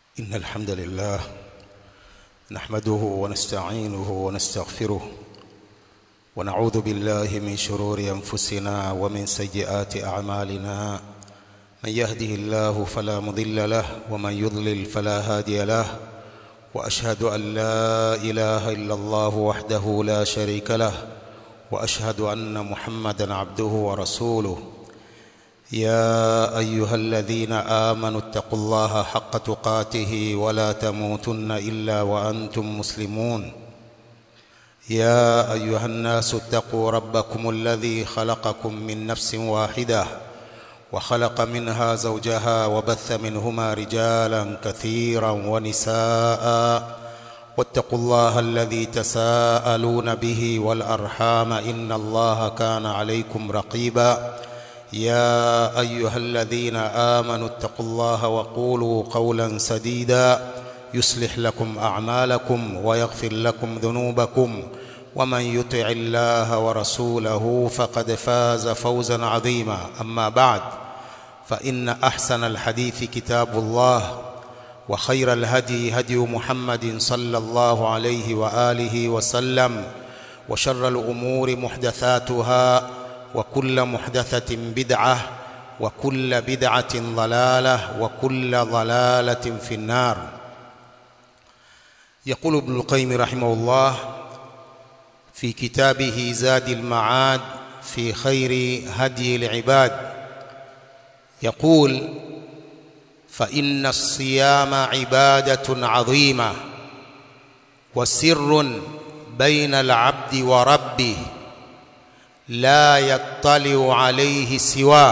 إن الحمد لله نحمده ونستعينه ونستغفره ونعوذ بالله من شرور أنفسنا ومن سيئات أعمالنا من يهده الله فلا مضل له ومن يضلل فلا هادي له وأشهد أن لا إله إلا الله وحده لا شريك له وأشهد أن محمدا عبده ورسوله يا ايها الذين امنوا اتقوا الله حق تقاته ولا تموتن الا وانتم مسلمون يا ايها الناس اتقوا ربكم الذي خلقكم من نفس واحده وخلق منها زوجها وبث منهما رجالا كثيرا ونساء واتقوا الله الذي تساءلون به والارحام ان الله كان عليكم رقيبا يا ايها الذين امنوا اتقوا الله وقولوا قولا سديدا يصلح لكم اعمالكم ويغفر لكم ذنوبكم ومن يطع الله ورسوله فقد فاز فوزا عظيما اما بعد فان احسن الحديث كتاب الله وخير الهدي هدي محمد صلى الله عليه واله وسلم وشر الامور محدثاتها وكل محدثة بدعة وكل بدعة ضلالة وكل ضلالة في النار يقول ابن القيم رحمه الله في كتابه زاد المعاد في خير هدي العباد يقول فإن الصيام عبادة عظيمة وسر بين العبد وربه لا يطلع عليه سواه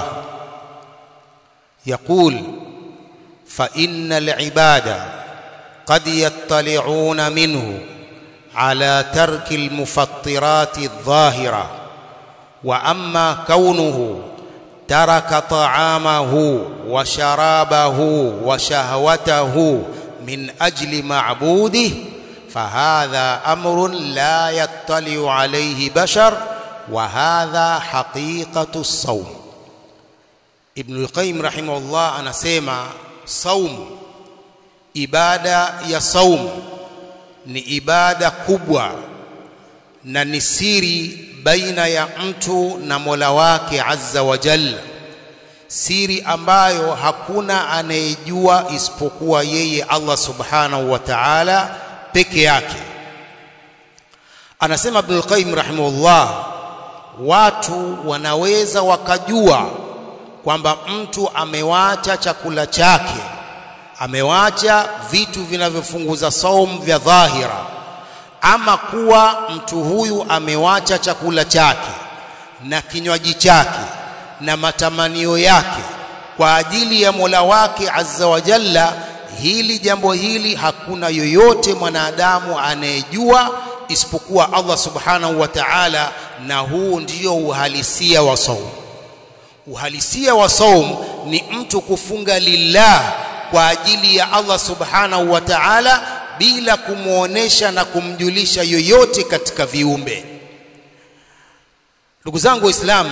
يقول فإن العباد قد يطلعون منه على ترك المفطرات الظاهرة وأما كونه ترك طعامه وشرابه وشهوته من أجل معبوده فهذا أمر لا يطلع عليه بشر وهذا حقيقة الصوم ابن القيم رحمه الله anasema saum ibada ya saum ni ibada kubwa na ni siri baina ya mtu na Mola wake azza wa jalla siri ambayo hakuna anayejua isipokuwa yeye Allah subhanahu wa ta'ala peke yake anasema Ibn al-Qayyim rahimahullah watu wanaweza wakajua kwamba mtu amewacha chakula chake amewacha vitu vinavyofunguza saum vya dhahira ama kuwa mtu huyu amewacha chakula chake na kinywaji chake na matamanio yake kwa ajili ya Mola wake azza wa jalla hili jambo hili hakuna yoyote mwanadamu anayejua isipokuwa Allah subhanahu wa ta'ala na huu ndio uhalisia wa saum uhalisia wa saum ni mtu kufunga lillah kwa ajili ya Allah subhanahu wa ta'ala bila kumuonesha na kumjulisha yoyote katika viumbe ndugu zangu waislamu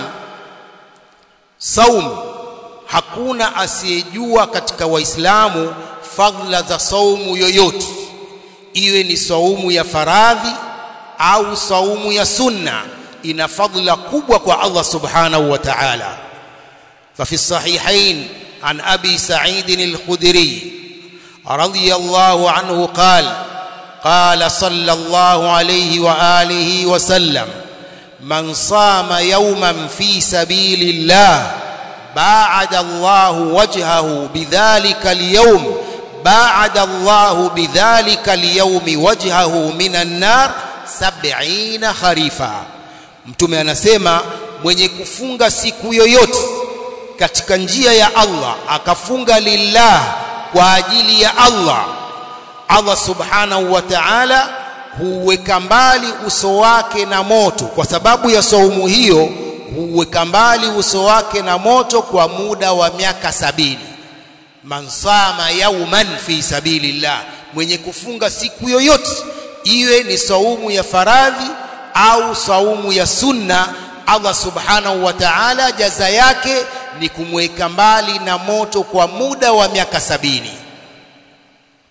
saum hakuna asiyejua katika waislamu fadhila za saumu yoyote iwe ni saumu ya faradhi au saumu ya sunna ina fadhila kubwa kwa Allah subhanahu wa ta'ala ففي الصحيحين عن أبي سعيد الخدري رضي الله عنه قال قال صلى الله عليه وآله وسلم من صام يوما في سبيل الله باعد الله وجهه بذلك اليوم باعد الله بذلك اليوم وجهه من النار sab'ina kharifa mtume anasema mwenye kufunga siku yoyote katika njia ya Allah akafunga lillah kwa ajili ya Allah Allah subhanahu wa ta'ala huweka mbali uso wake na moto kwa sababu ya saumu hiyo huweka mbali uso wake na moto kwa muda wa miaka sabini man sama yauman fi sabilillah mwenye kufunga siku yoyote iwe ni saumu ya faradhi au saumu ya sunna Allah subhanahu wa ta'ala jaza yake ni kumweka mbali na moto kwa muda wa miaka sabini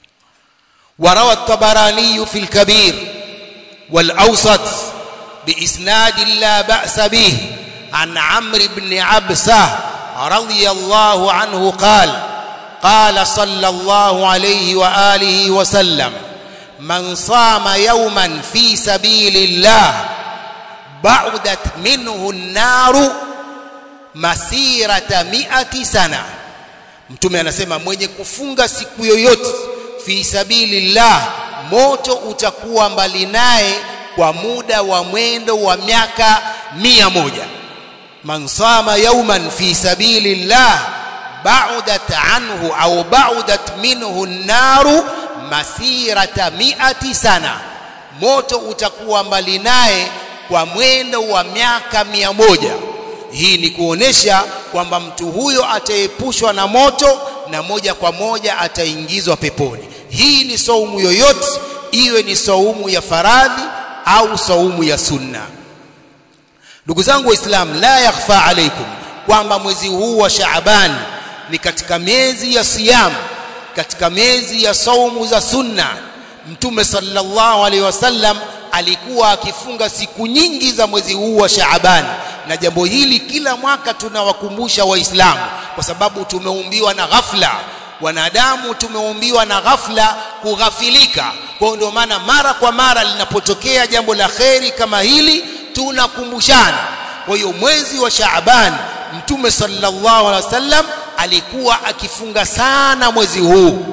وروى الطبراني في الكبير والأوسط بإسناد لا بأس به عن عمرو بن عبسة رضي الله عنه قال قال صلى الله عليه وآله وسلم من صام يوما في سبيل الله بعدت منه النار masirata miati sana mtume anasema mwenye kufunga siku yoyote fi sabilillah moto utakuwa mbali naye kwa muda wa mwendo wa miaka mia moja man sama yauman fi sabilillah ba'udat anhu au ba'udat minhu an-naru masirata miati sana moto utakuwa mbali naye kwa mwendo wa miaka mia moja hii ni kuonesha kwamba mtu huyo ataepushwa na moto na moja kwa moja ataingizwa peponi hii ni saumu yoyote iwe ni saumu ya faradhi au saumu ya sunna ndugu zangu waislamu la yakhfa alaikum kwamba mwezi huu wa Shaaban ni katika miezi ya siyam katika miezi ya saumu za sunna mtume sallallahu alaihi wasallam alikuwa akifunga siku nyingi za mwezi huu wa Shaaban na jambo hili kila mwaka tunawakumbusha waislamu kwa sababu tumeumbiwa na ghafla wanadamu tumeumbiwa na ghafla kughafilika kwa ndio maana mara kwa mara linapotokea jambo la kheri kama hili tunakumbushana kwa hiyo mwezi wa Shaaban mtume sallallahu alaihi wasallam alikuwa akifunga sana mwezi huu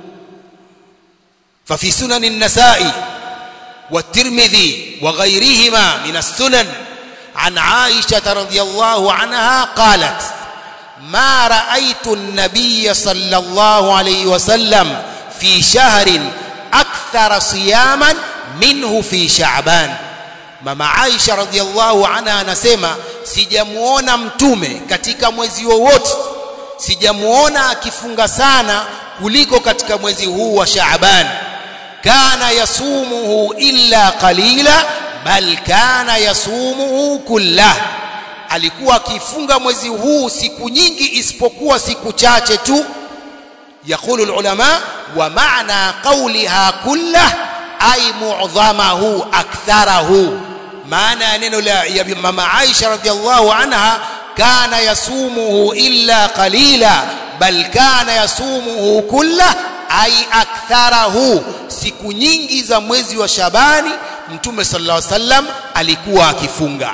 ففي سنن النسائي والترمذي وغيرهما من السنن عن عائشة رضي الله عنها قالت ما رأيت النبي صلى الله عليه وسلم في شهر أكثر صياما منه في شعبان mama Aisha radhiallahu anha anasema sijamuona mtume katika mwezi wowote sijamuona akifunga sana kuliko katika mwezi huu wa Shaaban kana yasumuhu illa qalila bal kana yasumuhu kullah alikuwa akifunga mwezi huu siku nyingi isipokuwa siku chache tu يقول العلماء ومعنى قولها كله أي معظمه أكثره معنى نينو يا ماما عائشة رضي الله عنها كان يصومه إلا قليلا بل كان يصومه كله أي أكثره siku nyingi za mwezi wa Shabani Mtume sallallahu alaihi wasallam alikuwa akifunga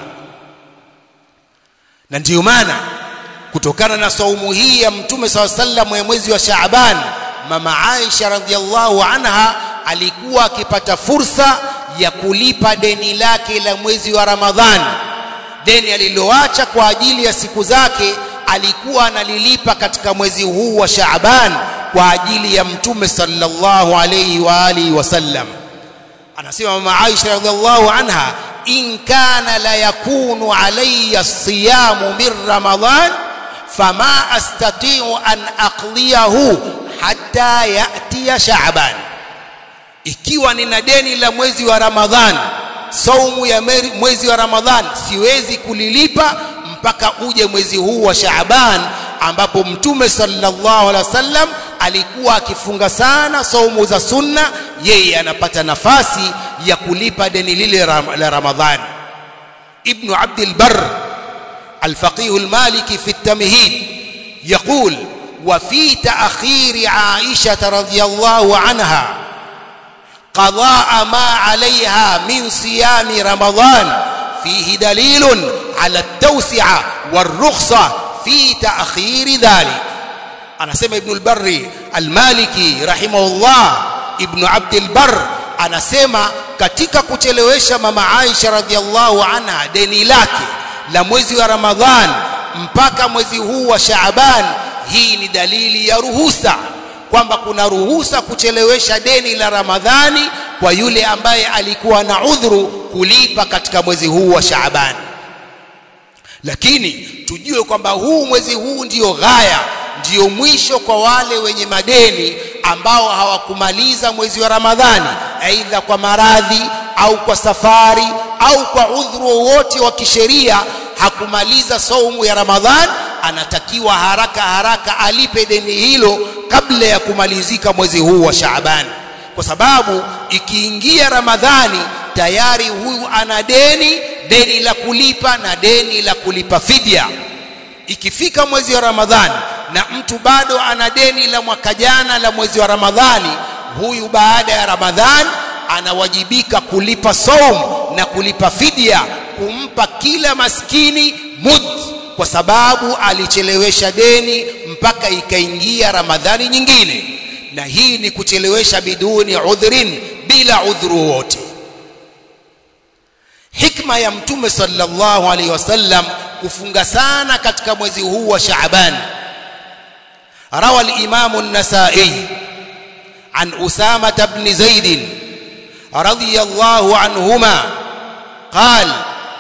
na ndiyo maana kutokana na saumu hii ya Mtume sallallahu alaihi wasallam ya mwezi wa Shaaban mama Aisha radhiallahu anha alikuwa akipata fursa ya kulipa deni lake la mwezi wa Ramadhani deni aliloacha kwa ajili ya siku zake alikuwa analilipa katika mwezi huu wa Shaaban kwa ajili ya mtume sallallahu alayhi wa alihi wasallam anasema mama Aisha radhiallahu anha in kana la yakunu alayya siyamu min Ramadhan fama astati'u an aqliyahu hatta ya'tiya Shaaban ikiwa nina deni la mwezi wa Ramadhan saumu ya mwezi wa Ramadhan siwezi kulilipa mpaka uje mwezi huu wa Shaaban ambapo mtume sallallahu alaihi wasallam alikuwa akifunga sana saumu za sunna yeye anapata nafasi ya kulipa deni lile la Ramadhan ibn Abd al-Barr الفقيه المالكي في التمهيد يقول وفي تأخير عائشة رضي الله عنها قضاء ما عليها من صيام رمضان فيه دليل على التوسعة والرخصة في تأخير ذلك أنا سمع ابن البر المالكي رحمه الله ابن عبد البر anasema katika kuchelewesha mama Aisha radhiallahu anha deni lake la mwezi wa Ramadhan mpaka mwezi huu wa Shaaban hii ni dalili ya ruhusa kwamba kuna ruhusa kuchelewesha deni la Ramadhani kwa yule ambaye alikuwa na udhuru kulipa katika mwezi huu wa Shaaban lakini tujue kwamba huu mwezi huu ndiyo ghaya ndiyo mwisho kwa wale wenye madeni ambao hawakumaliza mwezi wa Ramadhani aidha kwa maradhi au kwa safari au kwa udhuru wowote wa kisheria hakumaliza saumu ya Ramadhan anatakiwa haraka haraka alipe deni hilo kabla ya kumalizika mwezi huu wa Shaaban kwa sababu ikiingia ramadhani tayari huyu ana deni deni la kulipa na deni la kulipa fidia ikifika mwezi wa ramadhani na mtu bado ana deni la mwaka jana la mwezi wa ramadhani huyu baada ya ramadhani anawajibika kulipa saum na kulipa fidia kumpa kila maskini mud kwa sababu alichelewesha deni mpaka ikaingia ramadhani nyingine na hii ni kuchelewesha biduni udhrin bila udhuru wote hikma ya mtume sallallahu alaihi wasallam kufunga sana katika mwezi huu wa Shaaban rawa al-Imam an-Nasa'i an Usama ibn Zaid radiyallahu anhuma قال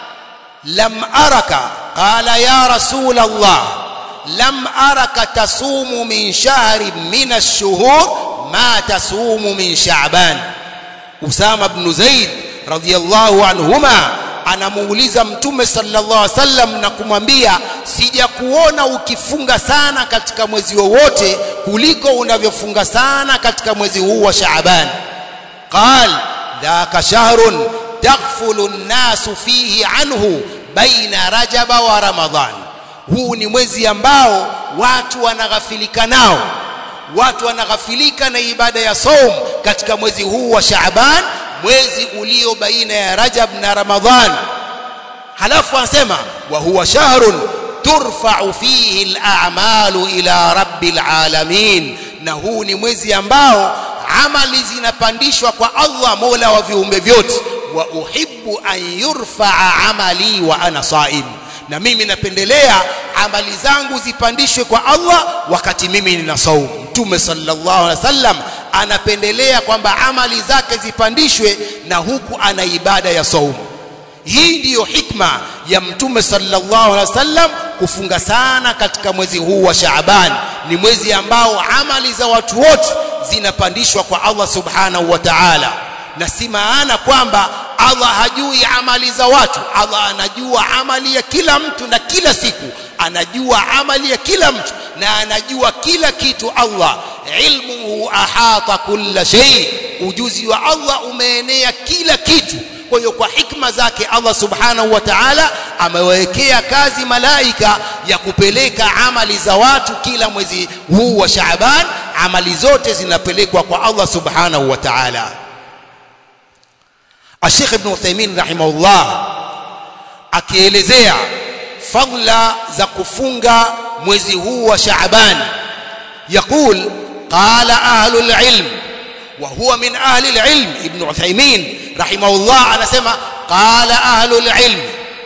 لم أرك قال يا رسول الله لم أرك تصوم من شهر من الشهور ما تصوم من شعبان أسامة بن زيد رضي الله عنهما anamuuliza mtume sallallahu alaihi wasallam na kumwambia sijakuona ukifunga sana katika mwezi wowote kuliko unavyofunga sana katika mwezi huu wa Shaaban qal dhaka shahrun taghfulu an-nasu fihi anhu baina rajaba wa ramadhan huu ni mwezi ambao watu wanaghafilika nao watu wanaghafilika na ibada ya saum katika mwezi huu wa Shaaban mwezi ulio baina ya Rajab na Ramadhan halafu anasema wa huwa shahrun turfa'u fihi al-a'malu ila rabbil alamin na huu ni mwezi ambao amali zinapandishwa kwa Allah Mola wa viumbe vyote wa uhibbu an yurfa'a amali wa ana saim na mimi napendelea amali zangu zipandishwe kwa Allah wakati mimi nina saumu mtume sallallahu alaihi wasallam anapendelea kwamba amali zake zipandishwe na huku ana ibada ya saumu hii ndiyo hikma ya mtume sallallahu alaihi wasallam kufunga sana katika mwezi huu wa Shaaban ni mwezi ambao amali za watu wote zinapandishwa kwa Allah subhanahu wa ta'ala na si maana kwamba Allah hajui amali za watu Allah anajua amali ya kila mtu na kila siku anajua amali ya kila mtu na anajua kila kitu Allah ilmuhu ahata kulla shay ujuzi wa Allah umeenea kila kitu kwa hiyo kwa hikma zake Allah subhanahu wa ta'ala amewekea kazi malaika ya kupeleka amali za watu kila mwezi huu wa Shaaban amali zote zinapelekwa kwa Allah subhanahu wa ta'ala Sheikh Ibn Uthaymeen rahimahullah akielezea fadla za kufunga mwezi huu wa Shaaban يقول قال أهل العلم وهو من أهل العلم ابن عثيمين رحمه الله أنا سمع قال أهل العلم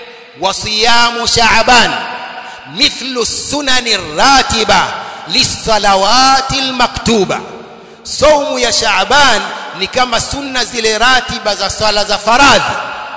وصيام شعبان مثل السنن الراتبة للصلوات المكتوبة صوم يا شعبان ni kama sunna zile ratiba za swala za faradhi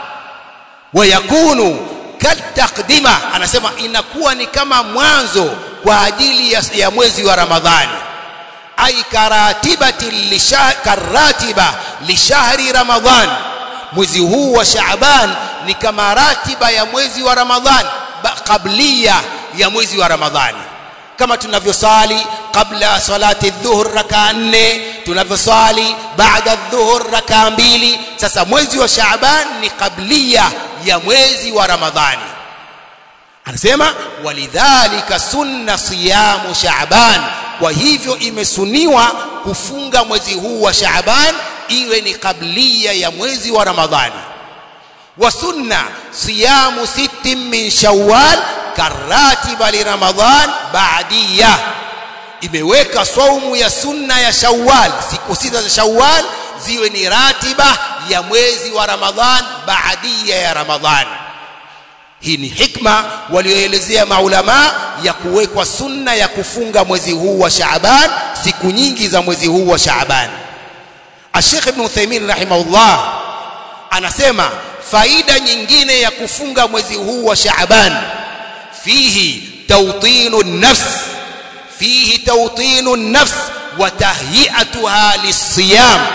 wayakunu kataqdima anasema inakuwa ni kama mwanzo kwa ajili ya, ya mwezi wa ramadhani ay karatibati karatiba lishahri ramadhan mwezi huu wa shaaban ni kama ratiba ya mwezi wa ramadhan kablia ya mwezi wa ramadhani kama tunavyosali kabla salati dhuhur raka nne tunavyosali baada dhuhur raka mbili sasa mwezi wa shaaban ni kablia ya mwezi wa ramadhani anasema walidhalika sunna siyamu shaaban kwa hivyo imesuniwa kufunga mwezi huu wa shaaban iwe ni kablia ya mwezi wa ramadhani wa sunna siyamu sittin min shawwal karatiba li ramadhan ba'diyah imeweka saumu ya sunna ya Shawwal siku sita za Shawwal ziwe ni ratiba ya mwezi wa Ramadhan baadia ya Ramadhan hii ni hikma walioelezea maulama ya kuwekwa sunna ya kufunga mwezi huu wa Shaaban siku nyingi za mwezi huu wa Shaaban Sheikh Ibn Uthaymeen rahimahullah anasema faida nyingine ya kufunga mwezi huu wa Shaaban fihi tawtinu nafs فيه توطين النفس وتهيئتها للصيام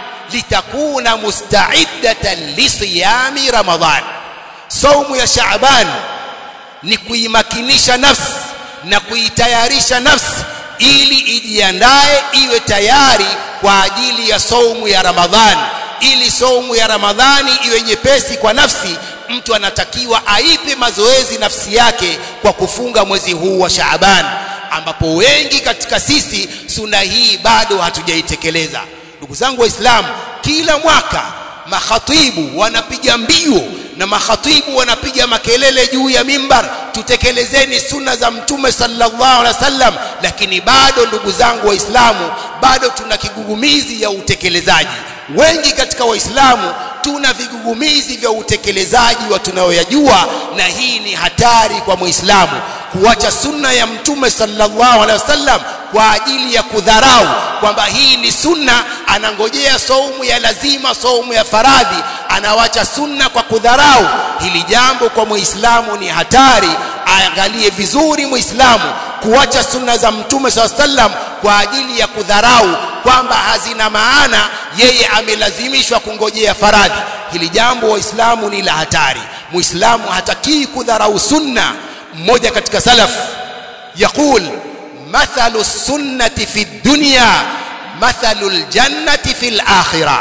لتكون مستعدة لصيام رمضان صوم يا شعبان ni kuimakinisha nafsi na kuitayarisha nafsi ili ijiandae iwe tayari kwa ajili ya saumu ya Ramadhani ili saumu ya Ramadhani iwe nyepesi kwa nafsi mtu anatakiwa aipe mazoezi nafsi yake kwa kufunga mwezi huu wa Shaaban ambapo wengi katika sisi suna hii bado hatujaitekeleza ndugu zangu waislamu kila mwaka makhatibu wanapiga mbio na makhatibu wanapiga makelele juu ya mimbar tutekelezeni sunna za mtume sallallahu alaihi wasallam lakini bado ndugu zangu waislamu bado tuna kigugumizi ya utekelezaji wengi katika waislamu tuna vigugumizi vya utekelezaji wa tunayoyajua na hii ni hatari kwa muislamu kuacha sunna ya mtume sallallahu alaihi wasallam kwa ajili ya kudharau kwamba hii ni sunna anangojea saumu ya lazima saumu ya faradhi anawacha sunna kwa kudharau hili jambo kwa muislamu ni hatari aangalie vizuri muislamu kuacha sunna za mtume saa sallam kwa ajili ya kudharau kwamba hazina maana yeye amelazimishwa kungojea faradhi hili jambo waislamu ni la hatari muislamu hatakii kudharau sunna mmoja katika salaf yaqul mathalu sunnati fi dunya mathalu ljannati fi lakhirah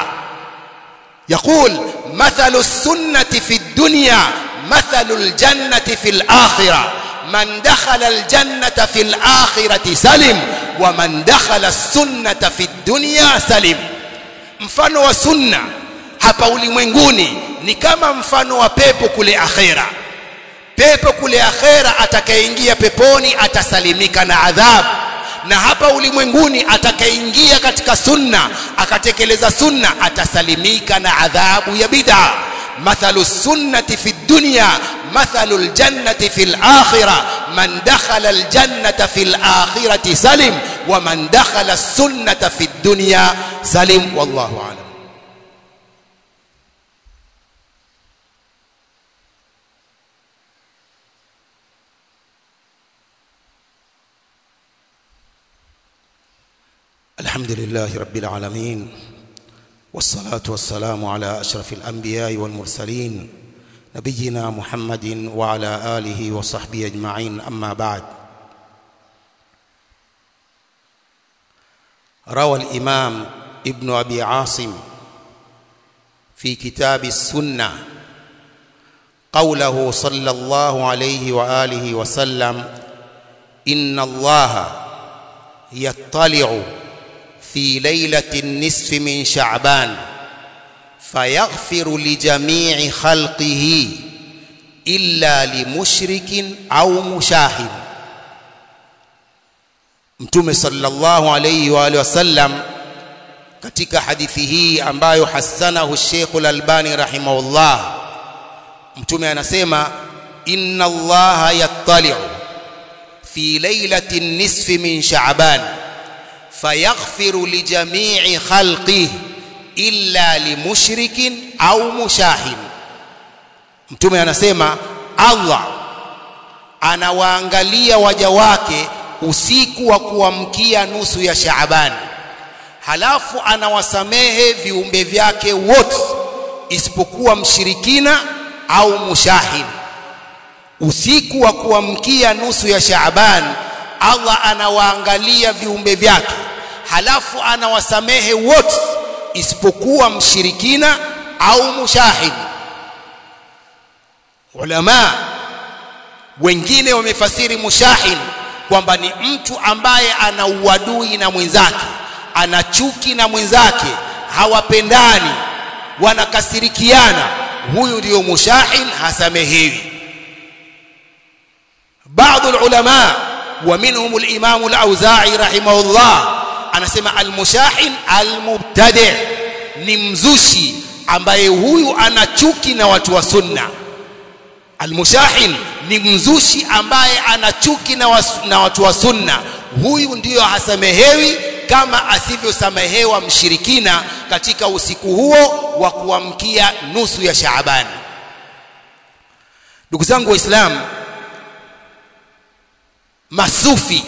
يقول مثل السنة في الدنيا مثل الجنة في الآخرة من دخل الجنة في الآخرة سلم ومن دخل السنة في الدنيا سلم mfano wa sunna hapa ulimwenguni ni kama mfano wa pepo kule akhera pepo kule akhera atakayeingia peponi atasalimika na adhabu na hapa ulimwenguni atakayeingia katika sunna akatekeleza sunna atasalimika na adhabu ya bid'a mathalu sunnati fi dunya mathalu aljannati fi alakhirah man dakhala aljannata fi alakhirati salim wa man dakhala as-sunnata fi dunya salim wallahu a'lam الحمد لله رب العالمين والصلاة والسلام على أشرف الأنبياء والمرسلين نبينا محمد وعلى آله وصحبه أجمعين أما بعد روى الإمام ابن أبي عاصم في كتاب السنة قوله صلى الله عليه وآله وسلم إن الله يطلع في ليلة النصف من شعبان فيغفر لجميع خلقه إلا لمشرك أو مشاهد Mtume sallallahu alayhi wa alihi wasallam katika hadithi hii ambayo hasanahu Sheikh Al-Albani rahimahullah Mtume anasema inna Allaha yattali'u fi lailati nisfi min Sha'ban fayaghfiru li jami'i khalqihi illa limushrikin au mushahin Mtume anasema Allah anawaangalia waja wake usiku wa kuamkia nusu ya Shaaban halafu anawasamehe viumbe vyake wote isipokuwa mshirikina au mushahin usiku wa kuamkia nusu ya Shaaban Allah anawaangalia viumbe vyake halafu anawasamehe wote isipokuwa mshirikina au mushahid ulama wengine wamefasiri mushahid kwamba ni mtu ambaye ana uadui na mwenzake ana chuki na mwenzake hawapendani wanakasirikiana huyu ndio mushahid hasamehewi baadhi ulama wa minhum al-imam al-auza'i rahimahullah anasema al-mushahin al-mubtadi ni mzushi ambaye huyu ana chuki na watu wa sunna al-mushahin ni mzushi ambaye ana chuki na, was, na watu wa sunna huyu ndiyo hasamehewi kama asivyosamehewa mshirikina katika usiku huo wa kuamkia nusu ya Shaaban ndugu zangu waislamu masufi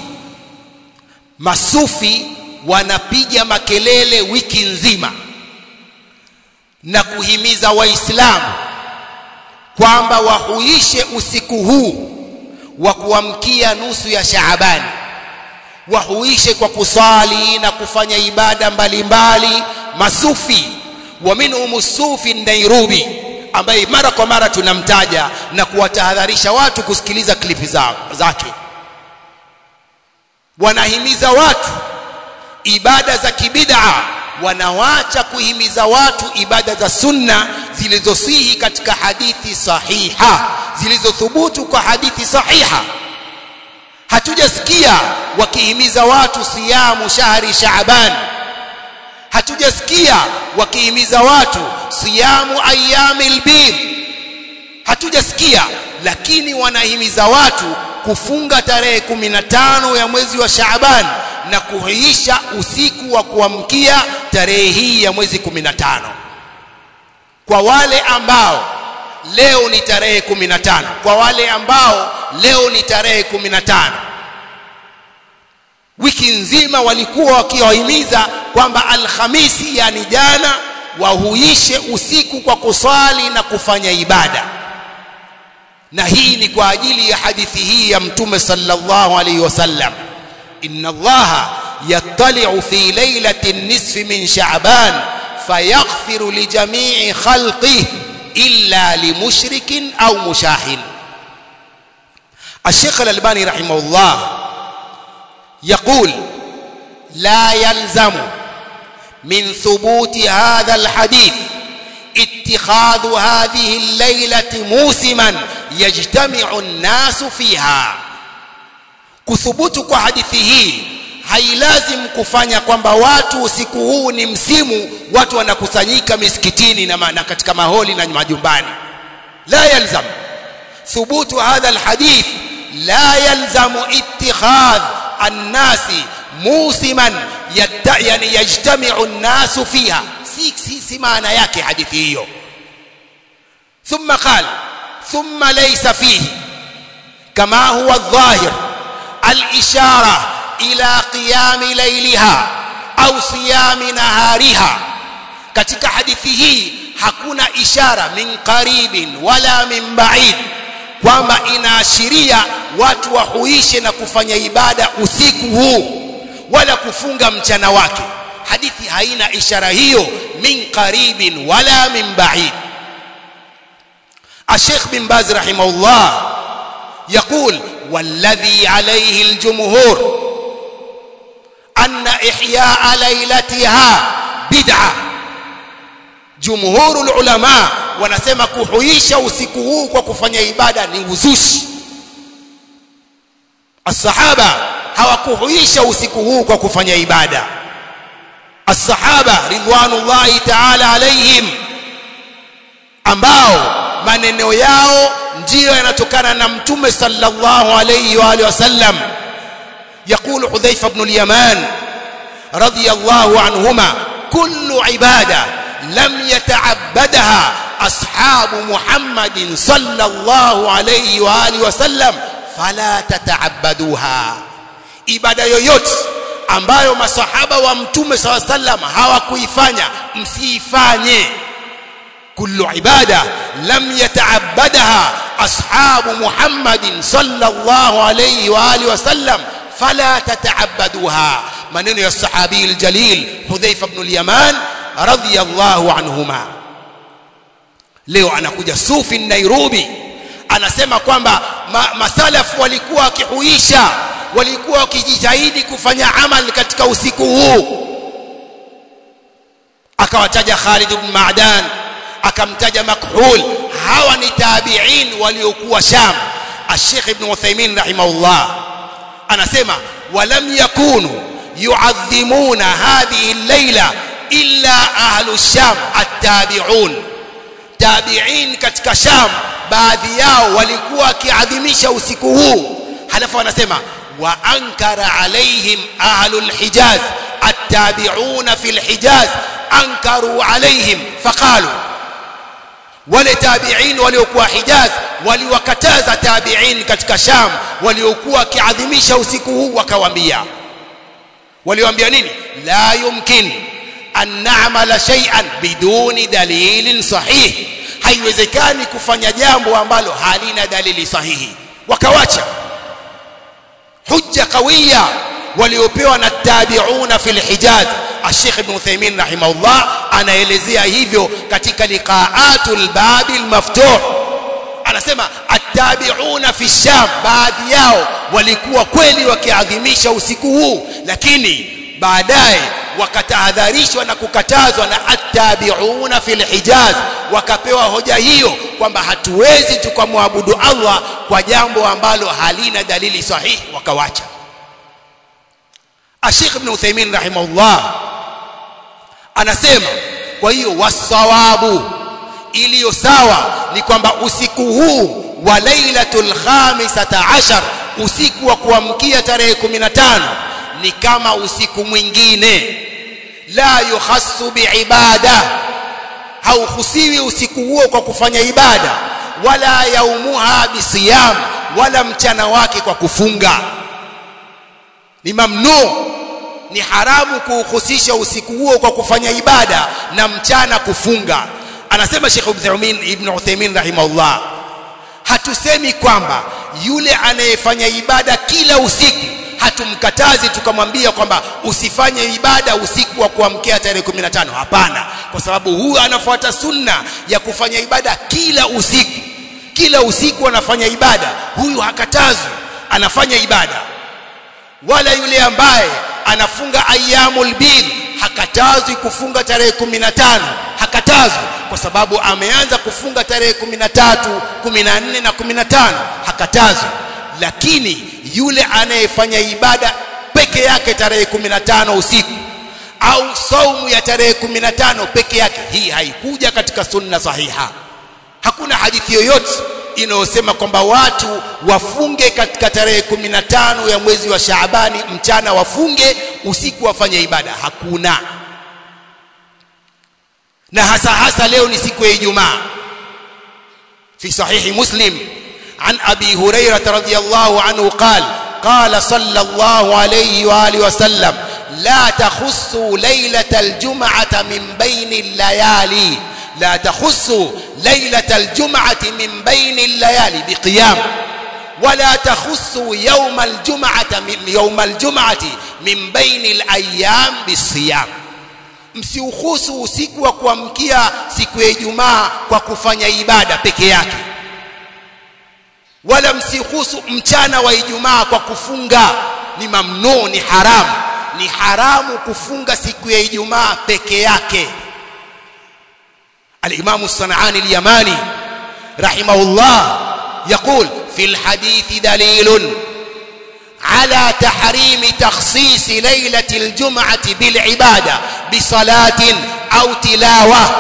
masufi wanapiga makelele wiki nzima na kuhimiza waislamu kwamba wahuishe usiku huu wa kuamkia nusu ya Shaaban wahuishe kwa kusali na kufanya ibada mbalimbali masufi wa minhum sufi Nairobi ambaye mara kwa mara tunamtaja na kuwatahadharisha watu kusikiliza klipi za, zake wanahimiza watu ibada za kibid'a wanawacha kuhimiza watu ibada za sunna zilizosihi katika hadithi sahiha zilizothubutu kwa hadithi sahiha hatujasikia wakihimiza watu siyamu shahri shaaban hatujasikia wakihimiza watu siyamu ayyamil bid hatujasikia lakini wanahimiza watu kufunga tarehe 15 ya mwezi wa Shaaban na kuhuisha usiku wa kuamkia tarehe hii ya mwezi 15 kwa wale ambao leo ni tarehe 15 kwa wale ambao leo ni tarehe 15 wiki nzima walikuwa wakiwahimiza kwamba alhamisi yani jana wahuishe usiku kwa kusali na kufanya ibada na hii ni kwa ajili ya hadithi hii ya mtume sallallahu alayhi wasallam inna allaha yattali'u fi lailati nisfi min sha'ban fayaghfiru li jami'i khalqihi illa limushrikin au mushahin الشيخ الألباني رحمه الله يقول لا يلزم من ثبوت هذا الحديث اتخاذ هذه الليلة موسما يجتمع الناس فيها kuthubutu kwa hadithi hii hailazim kufanya kwamba watu usiku huu ni msimu watu wanakusanyika misikitini na, na katika maholi na majumbani la yalzam thubutu hadha alhadith la yalzamu ittikhadh annasi musiman yani yajtami'u an-nasu fiha si, si, si maana yake hadithi hiyo ثم قال ثم ليس فيه كما هو الظاهر الإشارة إلى قيام ليلها أو صيام نهارها katika hadithi hii hakuna ishara min qaribin wala min ba'id kwamba inaashiria watu wahuishe na kufanya ibada usiku huu wala kufunga mchana wake hadithi haina ishara hiyo min qaribin wala min ba'id الشيخ بن باز رحمه الله يقول والذي عليه الجمهور أن إحياء ليلتها بدعة جمهور العلماء wanasema kuhuisha usiku huu kwa kufanya ibada ni uzushi الصحابه hawakuhuisha usiku huu kwa kufanya ibada الصحابه ridwanullahi ta'ala alaihim ambao maneno yao ndiyo yanatokana na mtume sallallahu alayhi wa alihi wasallam يقول حذيفه بن اليمان رضي الله عنهما كل عباده لم يتعبدها اصحاب محمد صلى الله عليه واله وسلم فلا تتعبدوها ibada yoyote ambayo masahaba wa mtume صلى الله عليه وسلم hawakuifanya msiifanye كل عباده لم يتعبدها اصحاب محمد صلى الله عليه واله وسلم فلا تتعبدوها maneno ya sahabi aljalil hudhaifa ibn al-yaman radiyallahu anhuma leo anakuja sufi Nairobi anasema kwamba ma, masalafu walikuwa wakihuisha walikuwa wakijitahidi kufanya amal katika usiku huu akawataja Khalid ibn Ma'dan akamtaja Makhul hawa ni tabi'in waliokuwa Sham Sheikh Ibn Uthaymeen rahimahullah anasema walam yakunu yu'adhimuna hadhihi al-laila illa ahlu Sham at-tabi'un tabi'in katika Sham baadhi yao walikuwa wakiadhimisha usiku huu halafu wanasema wa ankara alaihim ahlu al-Hijaz at-tabi'una fi al-Hijaz ankaru alaihim faqalu wale tabi'in waliokuwa Hijaz waliwakataza tabi'in katika Sham waliokuwa kiadhimisha usiku huu wakawaambia waliwaambia nini la yumkin an na'mala shay'an biduni dalilin sahih haiwezekani kufanya jambo ambalo halina dalili sahihi wakawacha hujja kawiya waliopewa na tabiuna fil hijaz Sheikh Ibn Uthaymeen rahimahullah anaelezea hivyo katika liqaatul babil maftuh anasema attabiuna fi sham baadhi yao walikuwa kweli wakiadhimisha usiku huu lakini baadaye wakatahadharishwa na kukatazwa na attabiuna fil hijaz wakapewa hoja hiyo kwamba hatuwezi tukamwabudu Allah kwa jambo ambalo halina dalili sahihi wakawacha Sheikh Ibn Uthaymeen rahimahullah anasema kwa hiyo wasawabu iliyo sawa ni kwamba usiku huu wa lailatul khamisata ashar usiku wa kuamkia tarehe 15 ni kama usiku mwingine la yukhassu biibada hauhusiwi usiku huo kwa kufanya ibada wala yaumuha bisiyam wala mchana wake kwa kufunga ni mamnu ni haramu kuuhusisha usiku huo kwa kufanya ibada na mchana kufunga anasema Sheikh Ibn Uthaymeen rahimahullah hatusemi kwamba yule anayefanya ibada kila usiku hatumkatazi tukamwambia kwamba usifanye ibada usiku wa kuamkia tarehe 15 hapana kwa sababu huyu anafuata sunna ya kufanya ibada kila usiku kila usiku anafanya ibada huyu hakatazwi anafanya ibada wala yule ambaye anafunga ayyamul bid hakatazwi kufunga tarehe 15 hakatazwi kwa sababu ameanza kufunga tarehe 13 14 na 15 hakatazwi lakini yule anayefanya ibada peke yake tarehe 15 usiku au saumu ya tarehe 15 peke yake hii haikuja katika sunna sahiha hakuna hadithi yoyote inayosema kwamba watu wafunge katika tarehe 15 ya mwezi wa Shaabani mchana wafunge usiku wafanye ibada hakuna na hasa hasa leo ni siku ya Ijumaa fi sahihi Muslim عن أبي هريرة رضي الله عنه قال قال صلى الله عليه وآله وسلم لا تخصوا ليلة الجمعة من بين الليالي لا تخصوا ليلة الجمعة من بين الليالي بقيام ولا تخصوا يوم الجمعة من يوم الجمعة من بين الأيام بالصيام msiuhusu usiku wa kuamkia siku ya Ijumaa kwa kufanya ibada peke yake wala msihusu mchana wa Ijumaa kwa kufunga ni mamnu ni haramu ni haramu kufunga siku ya Ijumaa peke yake الإمام الصنعاني اليماني رحمه الله يقول في الحديث دليل على تحريم تخصيص ليلة الجمعة بالعبادة بصلاة أو تلاوة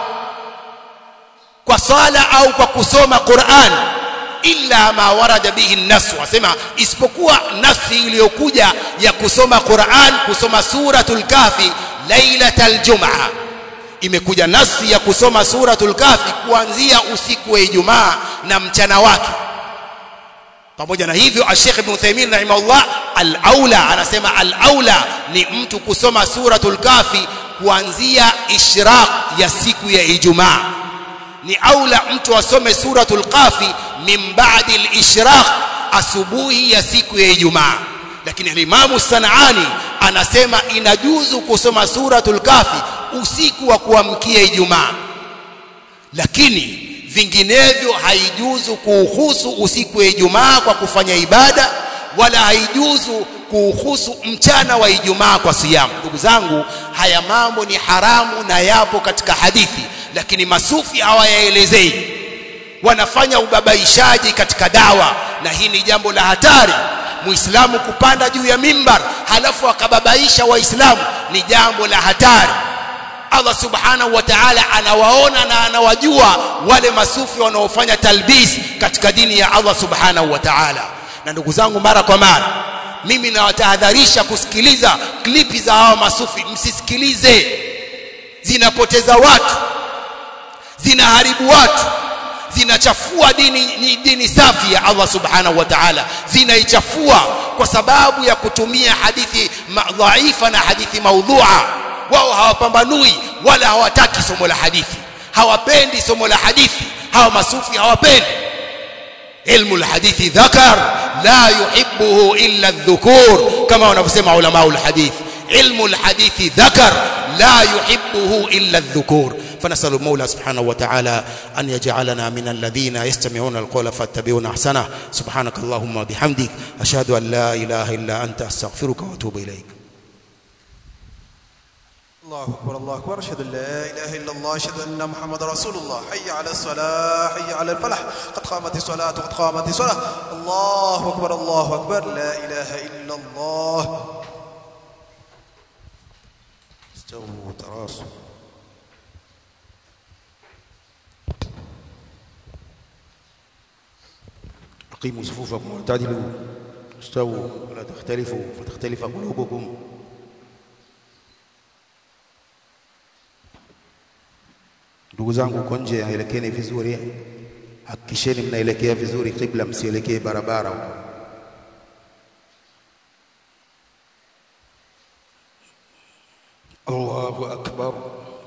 وصلاة أو وكسوم قرآن illa ma warada bihi an-nas wasema isipokuwa nafsi iliyokuja ya kusoma Qur'an kusoma suratul kafi lailatal jumaa imekuja nafsi ya kusoma suratul kafi kuanzia usiku wa Ijumaa na mchana wake pamoja na hivyo Sheikh Ibn Uthaymeen rahimahullah al-aula anasema al-aula ni mtu kusoma suratul kafi kuanzia ishraq ya siku ya Ijumaa ni aula mtu asome suratul kafi min ba'di al-ishraq asubuhi ya siku ya Ijumaa lakini Imam Sanani anasema inajuzu kusoma suratul kafi usiku wa kuamkia Ijumaa lakini vinginevyo haijuzu kuuhusu usiku wa Ijumaa kwa kufanya ibada wala haijuzu kuuhusu mchana wa Ijumaa kwa siyamu ndugu zangu haya mambo ni haramu na yapo katika hadithi lakini masufi hawayaelezei wanafanya ubabaishaji katika dawa na hii ni jambo la hatari muislamu kupanda juu ya mimbar halafu akababaisha waislamu ni jambo la hatari Allah subhanahu wa ta'ala anawaona na anawajua wale masufi wanaofanya talbis katika dini ya Allah subhanahu wa ta'ala na ndugu zangu mara kwa mara mimi nawatahadharisha kusikiliza klipi za hawa masufi msisikilize zinapoteza watu zinaharibu watu zinachafua dini ni dini safi ya Allah subhanahu wa ta'ala zinaichafua kwa sababu ya kutumia hadithi dhaifa na hadithi maudhua wao hawapambanui wala hawataki somo la hadithi hawapendi somo la hadithi hawa masufi hawapendi ilmu alhadithi dhakar la yuhibbuhu illa adh-dhukur kama wanavyosema ulama alhadith ilmu alhadithi dhakar la yuhibbuhu illa adh-dhukur فنسأل المولى سبحانه وتعالى أن يجعلنا من الذين يستمعون القول فاتبعون أحسنه سبحانك اللهم وبحمدك أشهد أن لا إله إلا أنت أستغفرك وأتوب إليك الله أكبر الله أكبر أشهد أن لا إله إلا الله أشهد أن محمد رسول الله حي على الصلاة حي على الفلاح قد قامت الصلاة قد قامت الصلاة الله أكبر الله أكبر لا إله إلا الله استووا تراصوا أقيموا صفوفكم واعتدلوا استووا ولا تختلفوا فتختلف قلوبكم ndugu zangu uko nje elekeni vizuri hakikisheni mnaelekea vizuri kibla msielekee barabara huko Allahu akbar